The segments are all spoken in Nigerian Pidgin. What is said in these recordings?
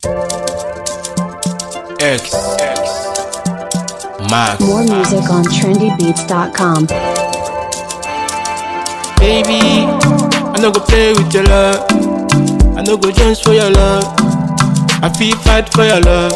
X. Max. More music on trendybeats.com. Baby, I no go play with your love. I no go jones for your love. I feel fight for your love.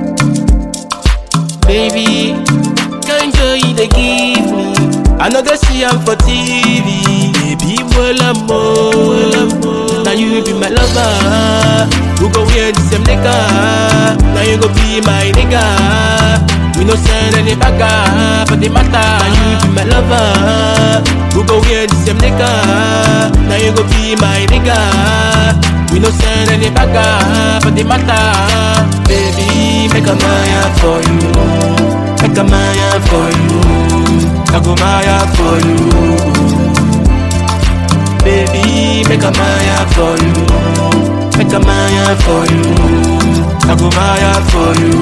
Baby, can't joy they give me. I know they see I'm for TV. Baby, well I'm more. Now you be my lover. We go wear the same nigga. Now you go be my nigga. We no send any bagger for the matter. Now you be my lover. We go wear the same nigga. Now you go be my nigga. We no send any bagger for the matter. Baby, make a maya for you. Make a maya for you. I go maya for you. Baby, make a maya for you. Make a maya for you. I go maya for you.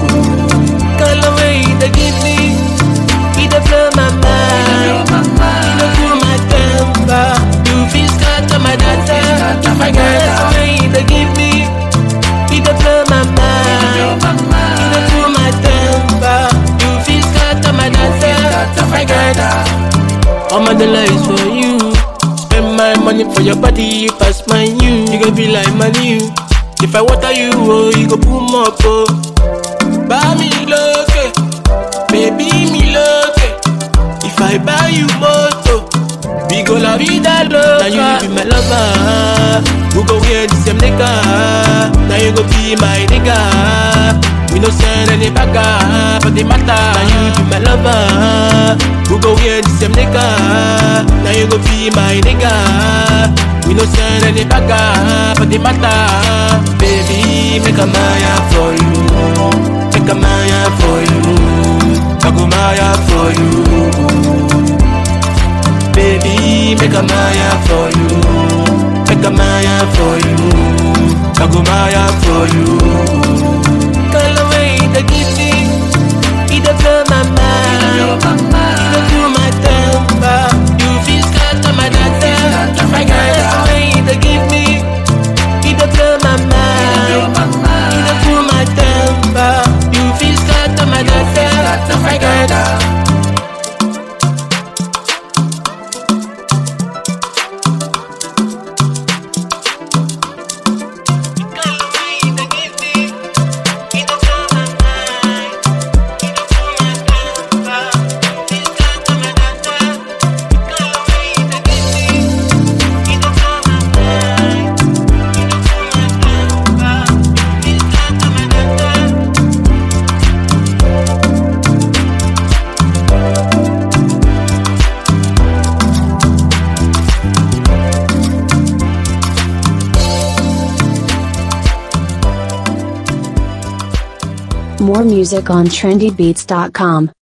Girl, the way you dey give me, it dey blow my mind. You dey cool my temper. You feel scatter my data. If I get the way you dey give me, it dey blow my mind. You dey cool my temper. You feel scatter my data. If I get all my dollar is for you. Spend my money for your body, you pass my you. You go be like my new. If I water you, oh, you go boom up, oh. Buy me loke, baby me loke. If I buy you moto, we go la vida loca. Now you be my lover, we go wear the same nigga. Now you go be my nigga. We no send any bagger for the matter. Now you be my lover, we go wear the same nigga. Now you go be my nigga. We no send any bagger for the matter. Baby, make a maya for you. Make a maya for you. I go maya for you. Baby, make a maya for you. Make a maya for you. I go maya for you. Girl, the way you dey give me, it dey blow my mind. You dey cool my temper. You feel scatter my data. If I get the way you dey give me, it dey blow my mind. You dey cool my temper. You feel scatter my data. If I get More music on trendybeats.com.